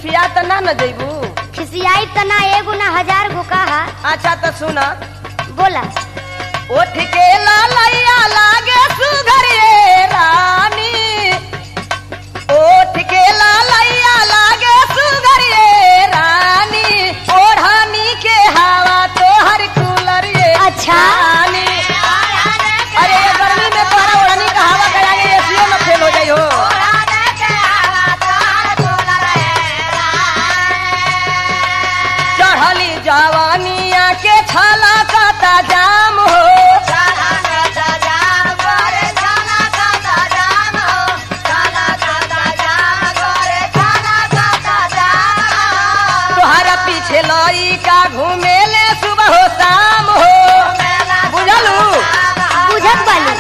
खिसिया त ना न जइबू खिसियाई तना एगो ना हजार गो कहा अच्छा तो सुना बोला उठ के लालैया लागे सुघर ये रानी उठ के लालैया लागे सुघर ये रानी ओढ़ानी के हवा तोहर कूलर ये अच्छा। रानी अरे ये गर्मी में तोहरा ओढ़नी का हवा कराने एसीओ में फेल हो जाई हो चढ़ली जवानिया के छला का जाम हो तोहरा पीछे लई का घूमेले सुबह हो शाम हो बुझलू बुझत बानी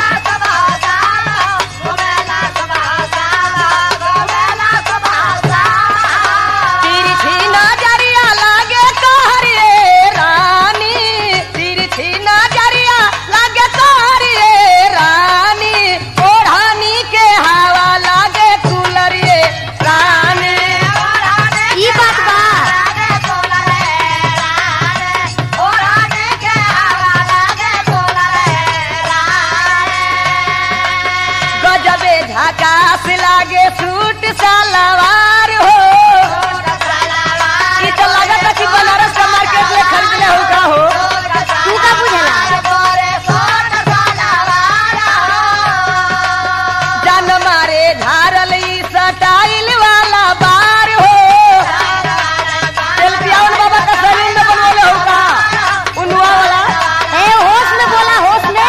तिरछी नजरिया लागे तोहर ये रानी तिरछी नजरिया लागे तोहर ये रानी ओढ़ानी के हवा लागे कूलर ये रानी ई बात बा गजबे झकास लागे सूट सलवार हो ई तो लागत कि बनारस का मार्केट में खरीदले हो का हो तू का बुझला जान मारे झारल ई स्टाइल वाला बार हो सेल्फियावन बाबा का सैलून में बनवले हो का उनवा वाला ए होश में बोला होश में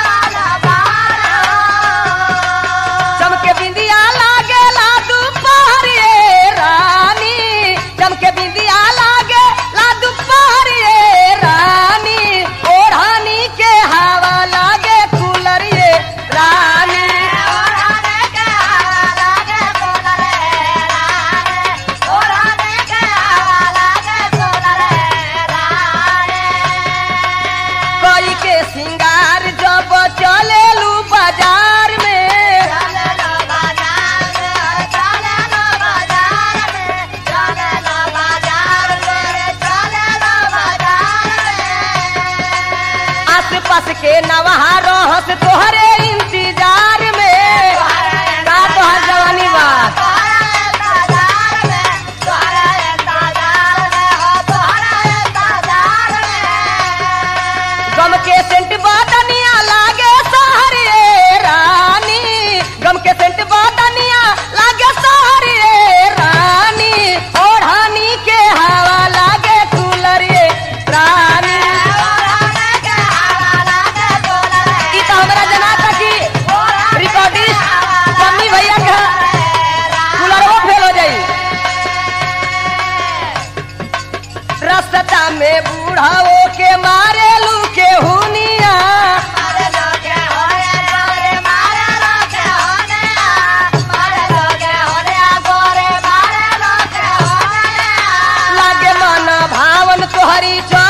चमके बिंदिया लागे ला दोपहर ये रानी चमके बिंदिया लागे ला दोपहर ये रानी ओढ़ानी के हवा लागे कूलर ये रानी कोई के सिंगार जब चलेलू बाजार में आस पास के नवहा रहस तोहरे इंतजार में का तोहर जवानी बा गम के सेंट बदनिया लागे सहर ये रानी गम के सेंट बदनिया लागे सहर ये रानी ओढ़ानी के हवा लागे कूलर ये रानी ई तो हमरा जनाता कि रिकॉर्डिस्ट मम्मी भैया के कूलरवा फेल हो जाई रास्ता में बूढ़ाओ के मारे लू के हुनिया लागे मन भावन तोहरी चो